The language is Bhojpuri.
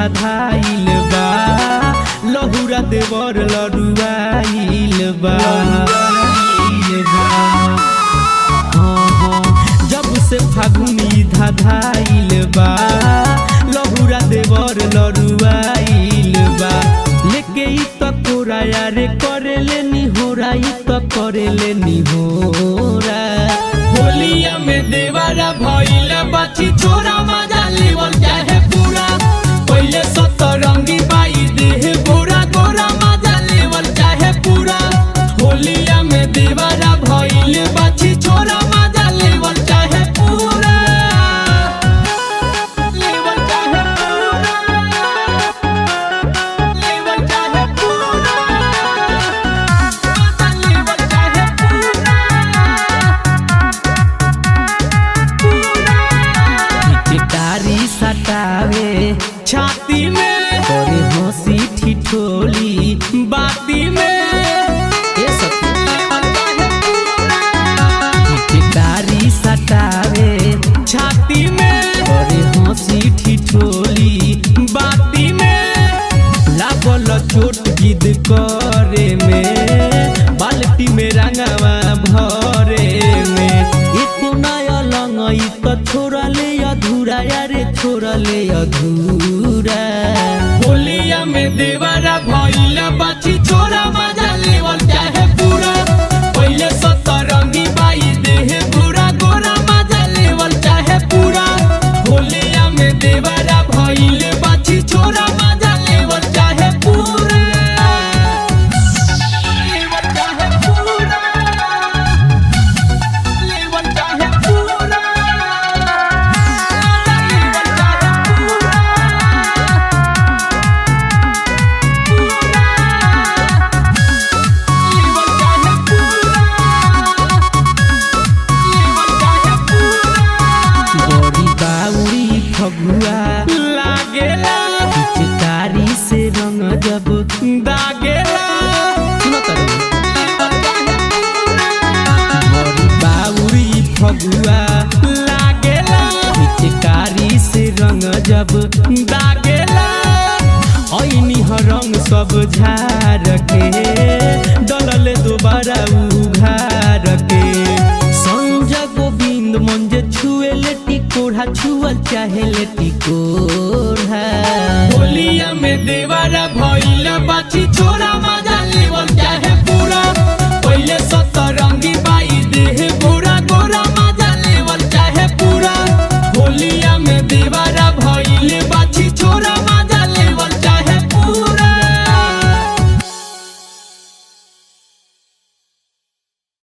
धाधाइल बा लहुरा देवर लड़ुआइल बा हाँ, हाँ, जब से फागुनी धाधाइल बा लहुरा देवर लड़ुआइल बा लेके ई त कोराया रे करेले निहोरा ई त करेले निहोरा होलिया में देवारा भइला बाछी छोरा मजा लेवल चाहे पूरा पहिले सतरंगी बाई देह गोरा गोरा मजा लेवल चाहे पूरा होलिया में देवारा भइले बाछी छोरा मजा लेवल चाहे पूरा लेवल चाहे पूरा लेवल चाहे पूरा मजा लेवल चाहे पूरा पिचकारी सटावे छाती में करे हंसी ठिठोली बाती में ये सब पिचकारी सटावे छाती में करे हंसी ठिठोली बाती में लागल चोट गिद करे में बाल्टी में रंगवा भरे में एको नया लंगई त छोड़ले अधूरा यारे छोड़ले अधूरा होलिया में देवारा भइला बाछी छोरा मजा लेवल चाहे पूरा पहिले सतरंगी बाई देह पूरा गोरा मजा लेवल चाहे पूरा होलिया में देवारा भइले बाछी छोरा मजा लेवल चाहे पूरा लेवल चाहे पूरा लेवल चाहे पूरा लेवल चाहे पूरा लेवल चाहे पूरा लेवल चाहे पूरा बड़ी बाउरी फगुआ लागेला पिचकारी से रंग जब दागेला सुनो तरू बड़ी बाउरी फगुआ लागेला पिचकारी से रंग जब दागेला ऐनी रंग सब झार के डलले दोबारा उघार के संजय गोविंद मन जे छुए लेटी कोढ़ा छुअल चाहे लेटी कोढ़ा होलिया में देवारा भइला बाछी छोरा मजा